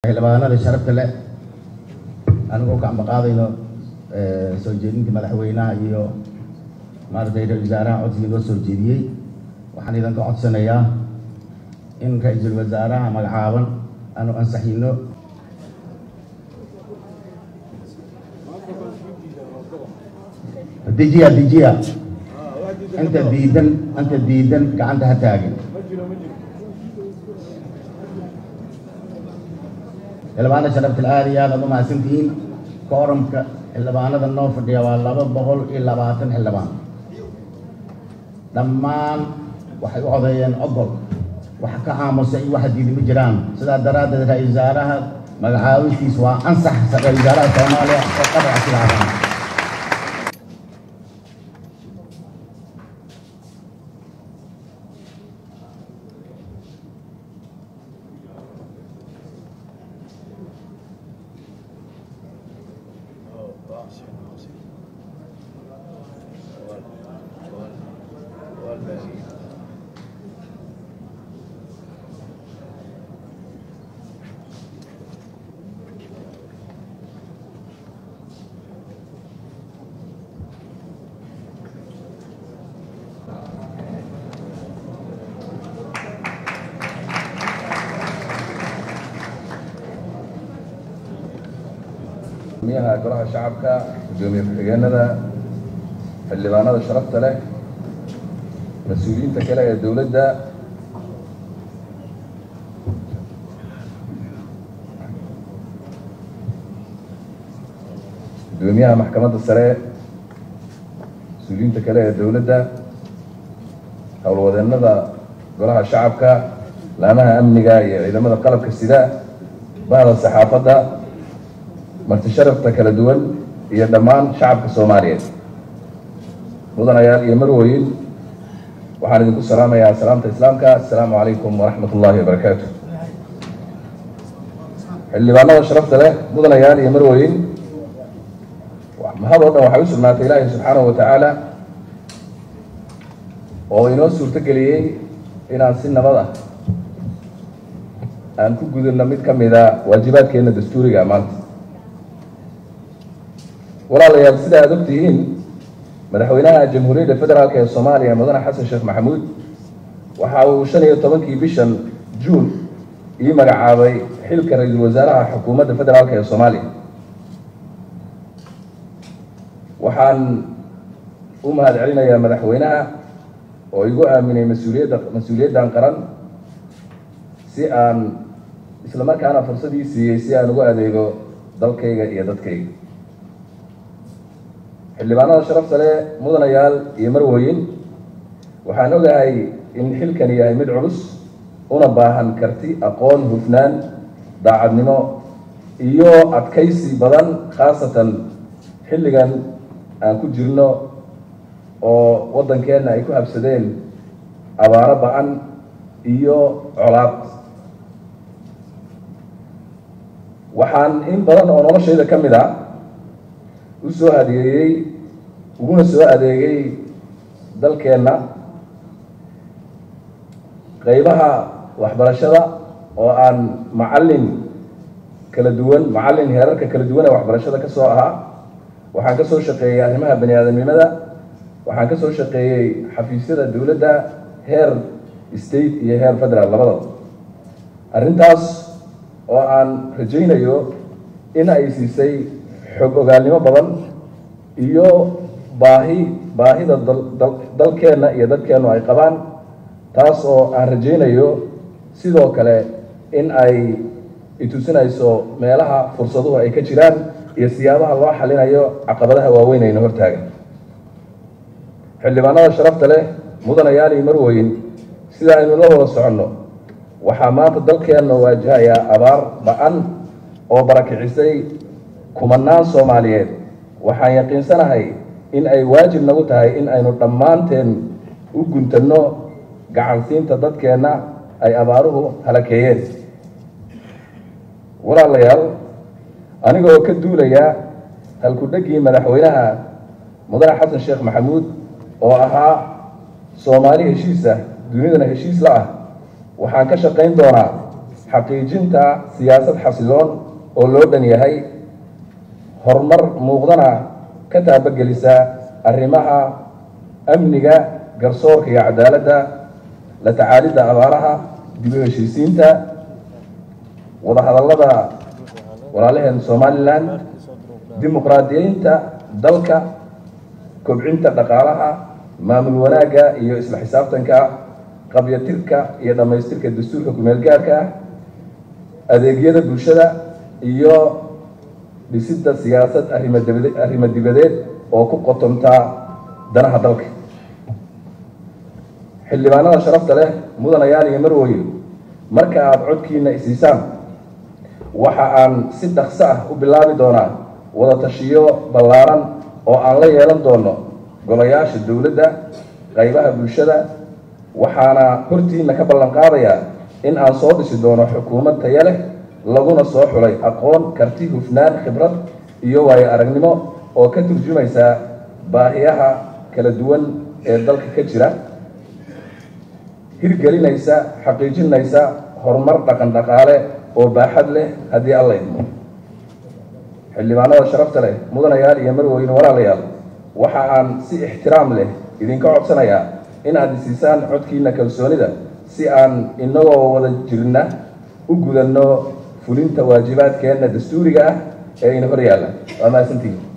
xildhibaanada sharafta leh anigoo ka ambaqaadayno soo jeedinta madaxweynaha iyo maaragtay ra-isul wasaaraha codsigii loo soo jeediyey waxaan idinka codsanayaa in ra-iisul wasaaraha magacaaban aanu ansaxino dejiya dejiya inta diidan inta diidan gacanta ha taagin xildhibaanada sharaftal aad iyo aad aad u mahadsantihiin kooramka xildhibaanada noo fadhiya waa laba boqol iyo labaatan xildhibaan dhammaan waxay u codeeyeen ogol wax ka aamusa iyo waxa diidi ma jiraan sidaa daraaddeed ra-isul wasaaraha magacaabistiis waa ansax ra-isul wasaaraha soomaaliya oo qadaca silaadan gudoomiyaha golaha shacabka gudoomiye ku-xigeenada xildhibaanada sharafta leh mas-uuliyiinta kale ee dowladda gudoomiyaha maxkamadda sare mas-uuliyiinta kale ee dowladda howlwadeennada golaha shacabka laamaha amniga iyo ciidamada qalabka sida bahda saxaafadda marti sharafta kala duwan iyo dhammaan shacabka soomaaliyeed mudanayaal iyo marwoyin waxaan idinku salaamayaa salaamta islaamka assalaamu calaykum waraxmat ullaahi wabarakaatu xildhibaanada sharafta leh mudanayaal iyo marwoyin mahad oo dhan waxay u sugnaatay ilaahay subxaanahu wa tacaala oo inoo suurto geliyey inaan si nabad ah aan ku gudubno mid ka mida waajibaadkeenna dastuuriga maanta walaalayaal sida aada ogtihiin madaxweynaha jamhuuriyadda federaalk ee soomaaliya mudane xasan sheekh maxamuud waxa uu shan iyo tobankii bishan juun ii magacaabay xilka ra-iisul wasaaraha xukuumadda federaalk ee soomaaliya waxaan u mahad celinayaa madaxweynaha oo igu aaminay mas-uuliyadda mas-uuliyaddan qaran si aan isla markaana fursadii siiyey si aan ugu adeego dalkayga iyo dadkayga xildhibaanada sharafta leh mudanayaal iyo marwoyin waxaan ogahay in xilkani yahay mid culus una baahan karti aqoon hufnaan daacadnimo iyo adkaysi badan khaasatan xilligan aan ku jirno oo waddankeenna ay ku habsadeen abaaro ba-an iyo colaad waxaan in badan oo noloshayda ka mid ah u soo adeegay uguna soo adeegay dalkeenna qeybaha waxbarashada oo aan macallin kala duwan macallin heerarka kala duwan ee waxbarashada ka soo ahaa waxaan ka soo shaqeeyey arrimaha bani aadamnimada waxaan ka soo shaqeeyey xafiisyada dowladda heer state iyo heer federal labadaba arrintaas oo aan rajaynayo in ay siisay xog ogaalnimo badan iyo baahi baahida dalkeenna iyo dadkeennu ay qabaan taas oo aan rajaynayo sidoo kale in ay itusinayso meelaha fursaduhu ay ka jiraan iyo siyaabaha loo xalinayo caqabadaha waaweyn ayna hortaagan xildhibaanada sharafta leh mudanayaal iyo marwoyin sida aynu la wada soconno waxaa maanta dalkeenna waajahayaa abaar ba-an oo barakicisay kumanaan soomaaliyeed waxaan yaqiinsanahay in ay waajib nagu tahay in aynu dhammaanteen u guntanno gacansiinta dadkeenna ay abaaruhu halakeeyeen walaalayaal aniga oo ka duulaya halku-dheggii madaxweynaha mudane xasan sheekh maxamuud oo ahaa soomaali heshiis ah dunidana heshiis la ah waxaan ka shaqayn doonaa xaqiijinta siyaasad xasiloon oo loo dhan yahay horumar muuqdana ka taabagelisa arrimaha amniga garsoorka iyo cadaaladda la tacaalidda abaaraha dib u heshiisiinta wadahadallada walaalaheen somalilan dimuqraadiyeynta dalka kobcinta dhaqaalaha maamul wanaagga iyo isla xisaabtanka qabyatirka iyo dhammaystirka dastuurka kumeel gaarka ah adeegyada bulshada iyo dhisidda siyaasad arrimo dibadeed oo ku qotontaa danaha dalka xildhibaanada sharafta leh mudanayaal iyo marwooye marka aada codkiina isiisaan waxa aan si dhaqso ah u bilaabi doonaa wada tashiyo ballaaran oo aan la yeelan doono golayaasha dowladda qaybaha bulshada waxaana hortiina ka ballan qaadayaa in aan soo dhisi doono xukuumad taya leh laguna soo xulay aqoon karti hufnaan khibrad iyo waayo aragnimo oo ka turjumaysa baahiyaha kala duwan ee dalka ka jira hirgelinaysa xaqiijinaysa horumar dhaqan dhaqaale oo baaxad leh haddii alla idmo xildhibaanada sharafta leh mudanayaal iyo marweyne walaalayaal waxa aan si ixtiraam leh idinka codsanayaa in aad isiisaan codkiina kalsoonida si aan inagoo wada jirna u gudanno fulinta waajibaadkeenna dastuuriga ah ee ina hor yaalla waa mahadsantihin